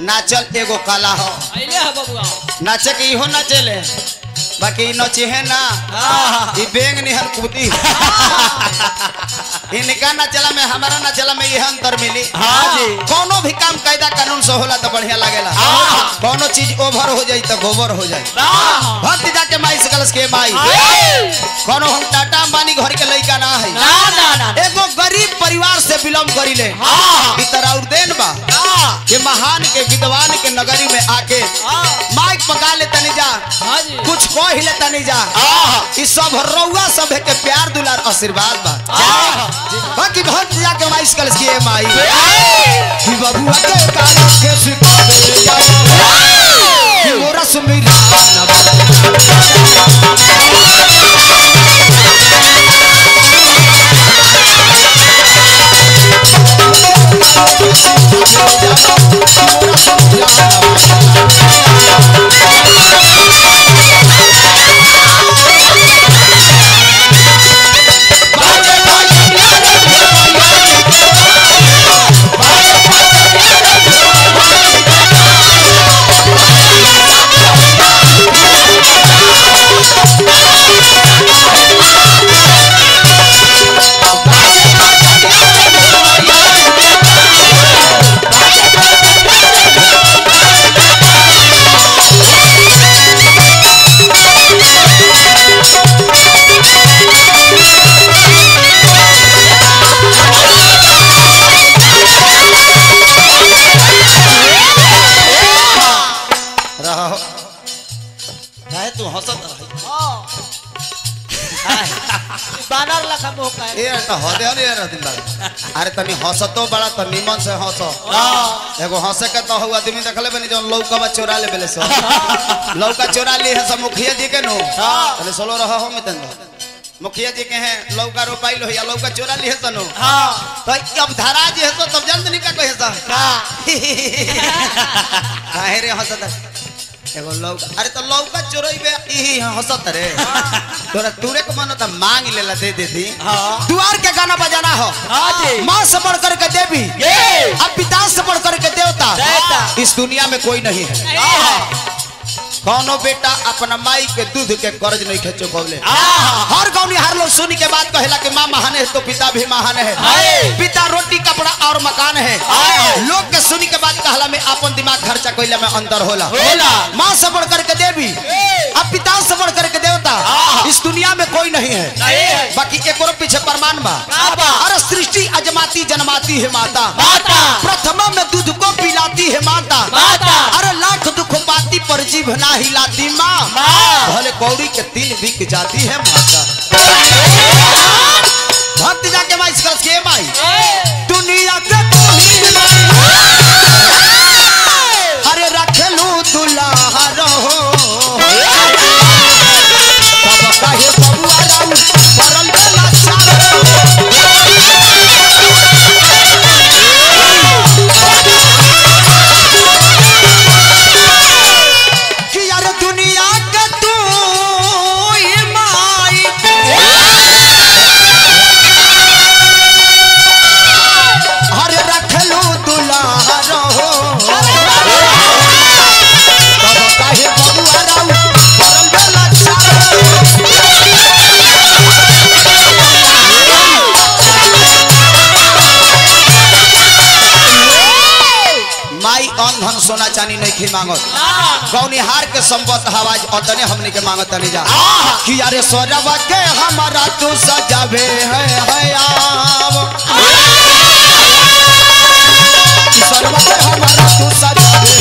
नाचल एगो कला हो अइले है बबुआ नाचे के इहो नाचेले बाकी इ नचे है ना ई बेंग निहन कूदी इनका नाचला में हमारा नाचला में यह अंतर मिली हाँ जी। कोनो भी काम कायदा कानून से होला तो बढ़िया लागेला कोनो चीज ओवर हो जाई तो गोबर हो जाई भक्ति जाके माई से कलस के माई कोनो हम टाटा अंबानी घर के लइका ना है ना ना ना एगो गरीब परिवार से बिलोंग करिले हाँ। ई तरह और देन बा कि महान के विद्वान के नगरी में आके माइक पका ले तनी जा हाँ जी कुछ कह ले तनी जा ई सब रउआ सब के प्यार दुलार आशीर्वाद बा बाकी भक्त जाके माइस कलस की माई कि बबुआ के कान के सिखावे जाओ कि मोरा सुमीरा नवा रहो काहे तू हंसत रही बानर लखा मुंह का ए त हदे हदे रहतिन बा अरे तनी हंसतो बड़ा त निमन से हंस एगो हंसे के तो हुआ आदमी देखले बनी जौन लौका बा चोरा ले बेले सो लौका चोरा ली है सब मुखिया जी के नो तने सोलो रह हो मितन मुखिया जी के हैं लौका रोपाइल हो या लौका चोरा ली है तनो हां तो अब धरा जी है तो तब जानत नहीं का कहे सा काहे रे हंसत एगो लौका अरे तो लौका चोरई बे ई हंसत रे तोरा तूरे के मन त मांग लेला दे देती हां द्वार के गाना बजाना हो हां जी माँ से बढ़ करके देवी ये अब पिता से बढ़ करके देवता देवता। इस दुनिया में कोई नहीं है कौनो बेटा अपना माई के दूध के कर्ज नहीं खेचो कौले हर गौनी हर लोग सुनी के बाद कहेला कि माँ महान है तो पिता भी महान है हाय। पिता रोटी कपड़ा और मकान है हाय। लोग के सुनी के बाद कहला में अपन दिमाग खर्चा कोइला में अंदर होला होला। माँ से बढ़ करके देवी अब पिता से बढ़ करके देवता इस दुनिया में कोई नहीं है नहीं है। बाकी एक और पीछे प्रमाण बा का बा? अरे सृष्टि अजमाती जन्माती है माता माता। प्रथमा में दूध को पिलाती है माता माता। अरे लाख दुख पाती पर जीभ ना हिलाती माँ माँ। भले कौड़ी के तीन बिक जाती है माता भक्त जाके माई इसका के माई दुनिया के तू ही माई। अरे रखेलू दुल्हा रहो तब कहे बबुआ राऊ परल बेला चारो कि यार दुनिया के तू ही माई हरे रखलू दुल्हा रहो तब काहे बबुआ राऊ परल बेला चारो माई अन धन सोना चांदी नहीं खी मांगत गौनिहार के संपत हवाज अतने हमने के मांगत नहीं जा कि अरे सोरवा के हमारा तू सजावे है है आव कि सोरवा के हमारा तू सजावे